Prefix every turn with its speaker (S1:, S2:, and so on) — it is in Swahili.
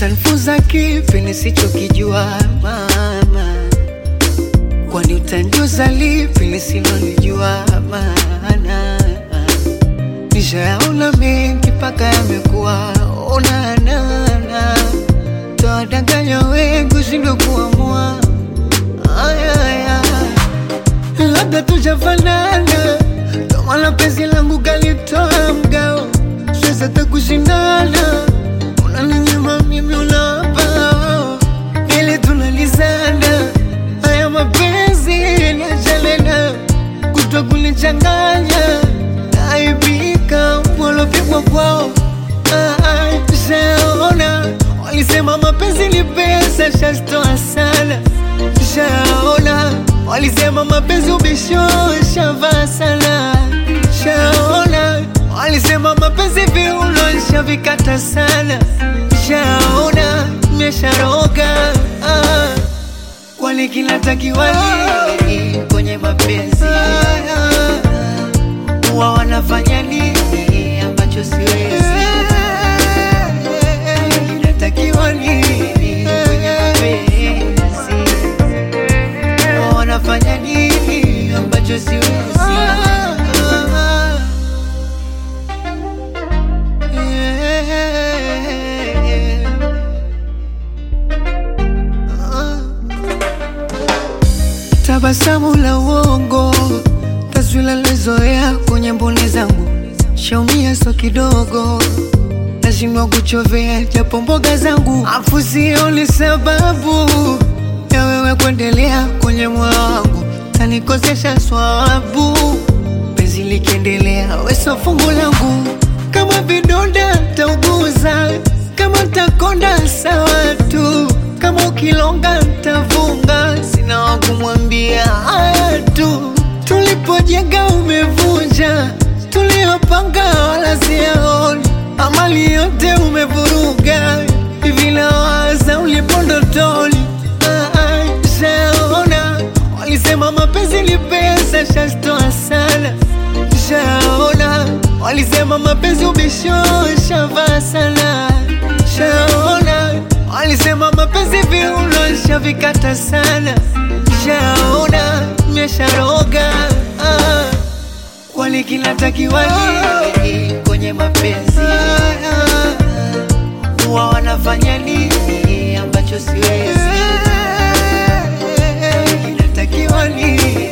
S1: Utanifunza kipi nisichokijua mama? Kwani utanijuza lipi nisilonijua maana? Nishayaona mengi mpaka yamekuwa onanana, tawadanganya wengi ushindwe kuamua. Aya, aya. Labda tujafanana, ndo maana penzi langu kalitoa mgao, siwezi hata kushindana. Unaninyima mimi, unawapa wao, ili tunalizana. Haya mapenzi yanajalena, kutwa kunichanganya, naibika walopigwa kwao. Ah, ah, Nishaona walisema mapenzi ni pesa, shazitoa sana. Nishaona walisema mapenzi ubisho, shavaa sana. Nishaona walisema mapenzi viuno, shavikata sana. Nishaona nimesharoga ah. Kwani kinatakiwa nini kwenye mapenzi? Huwa wanafanya nini ambacho siwezi? Kinatakiwa nini kwenye mapenzi? Huwa wanafanya nini ambacho siwezi? Tabasamu la uongo, taswira lizoea kwenye mboni zangu, shaumia so kidogo, nashindwa kuchovea japo mboga zangu, afu sioni sababu ya wewe kuendelea kwenye moyo wangu, tanikosesha swabu, penzi likiendelea, weso fungu langu, kama vidonda tauguza, kama takonda sawa tu, kama ukilonga ntavunga, sina wa kumwambia haya tu, tulipojenga umevunja, tuliyopanga wala siyaoni, amali yote umevuruga, hivi nawaza ulipondotoli Ah, ah, Nishaona walisema mapenzi ni pesa, shazitoa sana. Nishaona walisema mapenzi ubisho, shavaa sana. Nishaona walisema mapenzi viuno, shavikata sana. Nishaona nimesharoga ah. Kwani kinatakiwa nini kwenye mapenzi? Huwa wanafanya nini ambacho siwezi? Kinatakiwa nini